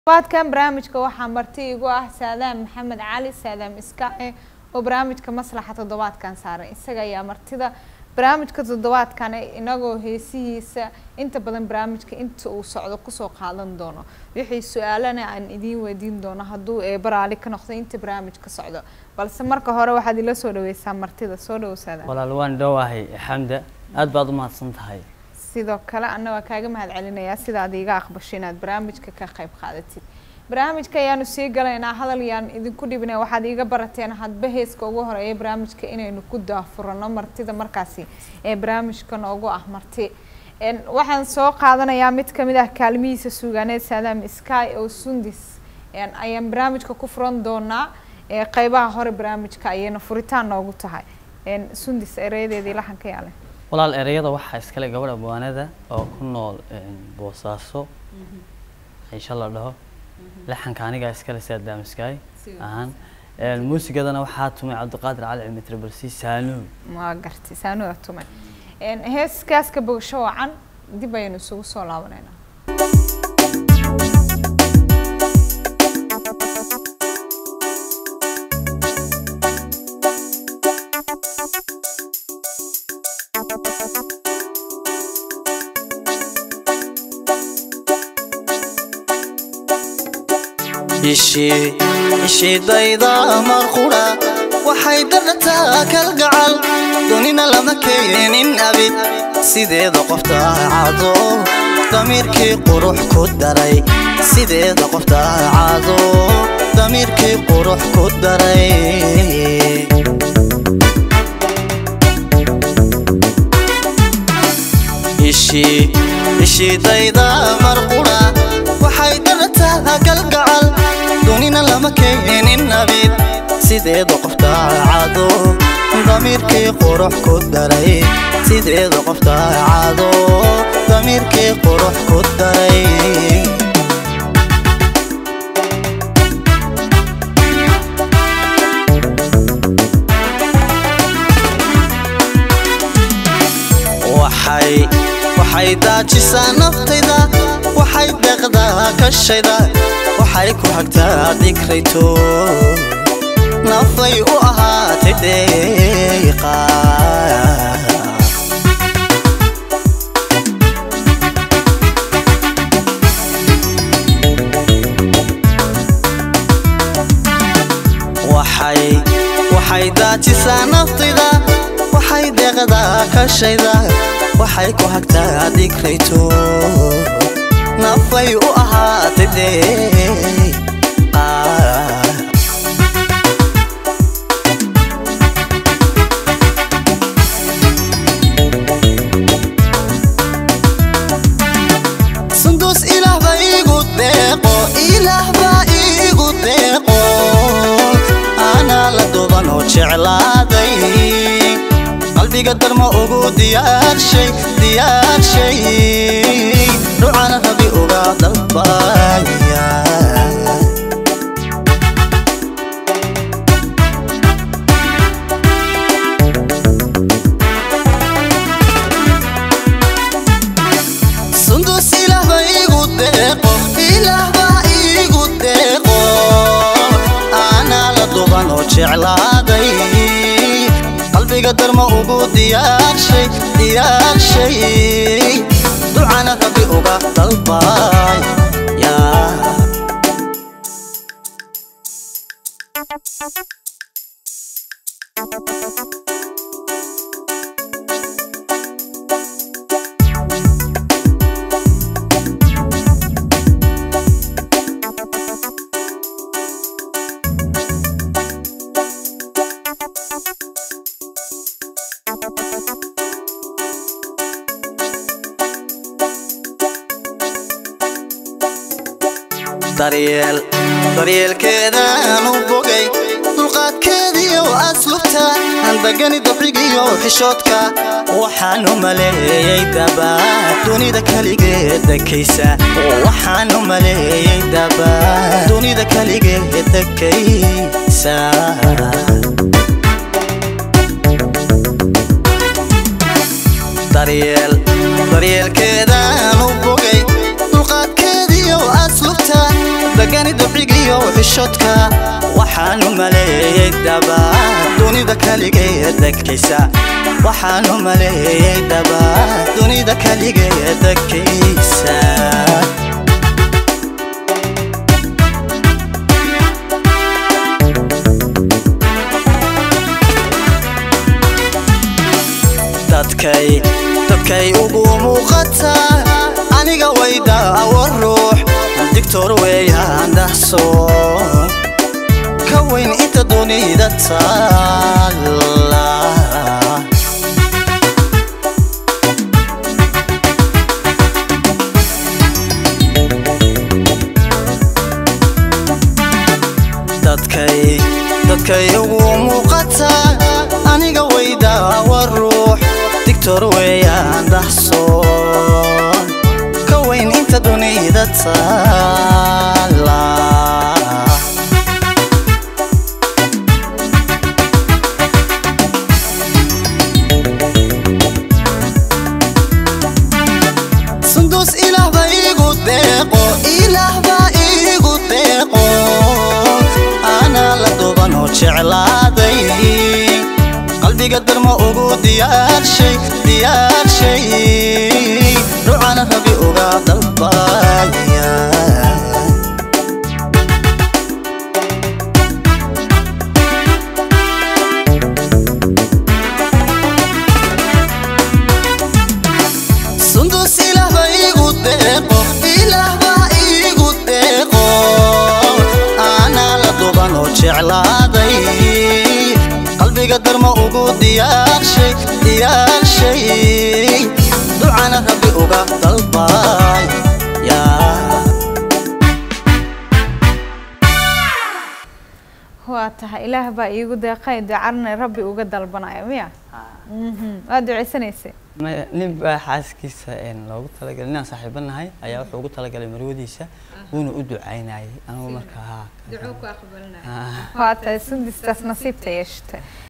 baadkan barnaamijka waxaa marti igu ah saadaam maxamed cali saadaam iskaace oo barnaamijka maslaxa toddobaadkan saaray isaga ayaa martida barnaamijka toddobaadkan inagoo heesihiisa inta badan barnaamijka inta uu socdo kusoo qaadan doono wixii su-aalana aan idiin weydiin doono hadduu eebaraali ka noqdo inta barnaamijka socdo balse marka hore waxaad ila soo dhaweysaa martida soo dhawo saadaam walaal waan dhowahay xamda aad baad u mahadsan tahay sidoo kale anna waa kaaga mahad celinayaa sidaad iiga aqbasho inaad barnaamijka ka qayb qaadatid barnaamijka ayaanu sii galaynaa hadal yaan idinku dhibina waxaad iiga barateen hadba heeska ugu horeeya barnaamijka inaynu ku daafurano martida markaasi ee barnaamijka noogu ah marti waxaan soo qaadanayaa mid kamid ah kaalmihiisa suugaaneed saadaam sky oo sundis ayaan barnaamijka ku furan doonaa qeybaha hore barnaamijka ayayna furitaan noogu tahay sundis ereyadeedii laxanka yaale walaal ereyada waxaa iskale gabadha buwaanada oo ku nool boosaaso insha la dhaho laxanka anigaa iskale saadaam sky ahaan muusigadana waxaa tumay cabdiqaadir cali cimitre balsi saanuun waa gartay saanuuda tumay heeskaaska bogasho wacan dib ayaynu isugu soo laabaneynaa ishidayda marqudha waxay darataa kalgacal dunina lama keenin abid sideeda qofta caado damiirkii qurux ku daray sideeda qofta caado damiirkii qurux ku daray ishidayda marqudha waxay darataa kalgacal dunina lama keenin abid sideeda qofta caado damiirkii qurux ku daray sideeda qofta caado damiirkii qurux ku daray waxay daajisaa naftayda waxay deeqdaa kashayda waxay ku hagtaa dikrayto nafay u ahaatay deeqa waxay daajisaa naftayda waxay deeqdaa kashayda waxay ku hagtaa dikrayto nafay u ahaatay deeqa sunduus ilaah baa iigu deeqo ilaah baa iigu deeqo anaa la dubanoo jeclaaday qalbiga darma ugu diyaarshay diyaarshay rucana rabi uga dalbaya sundus ilaah baa iigu deeqo ilaah baa iigu deeqo anaa la duban oo jeclaaday qalbiga darma ugu diyaarshay diyaarshay ducana rabi uga dalbaya daryeel daryeelkeedaan u bogay dulqaadkeediyo aslubta handagani dabrigiyo xishoodka waxaan u maleeyey daba dunida kaligeed dekaysa waxaan u maleeyey daba dunida kaligeed dekaysa daryeel daryeelkeedaan u bogay dulqaadkeediyo aslubta xishoodka waxaanu maleeyey daba dunida kaligeed degkaysa waxaanu maleeyey daba dunida kaligeed degkaysa dadkay dadkay ugu muuqata aniga wayda awa ruux digtor weeyaan dhahso ka weyn inta dunida taalla dadkay dadkay ugu muuqata aniga wayda awa ruux digtor weeyaan dhahso ka weyn inta dunida taalla sunduus ilaah baa iigu deeqo ilaah baa iigu deeqo anaa la duban oo jeclaaday qalbiga darma ugu diyaarshay diyaarshay rucana rabi uga dalbaya sunduus ilaah baa iigu deeqo ilaah baa iigu deeqo anaa la duban oo jeclaaday qalbiga darma ugu diyaarshay diyaarshay ducana rabbi uga dalbaya waa tahay ilaah baa iigu deeqay ducarna rabbi uga dalbanaya miya Mhm. waa duceysanaysay Ma- nin baa xaaskiisa een, loogu talagalay ninaan saaxiibo nahay ayaa wuxuu ugu talagalay marwadiisa wuuna u ducaynayay anigu markaa haa waa tahay sundistaas nasiibta yeeshata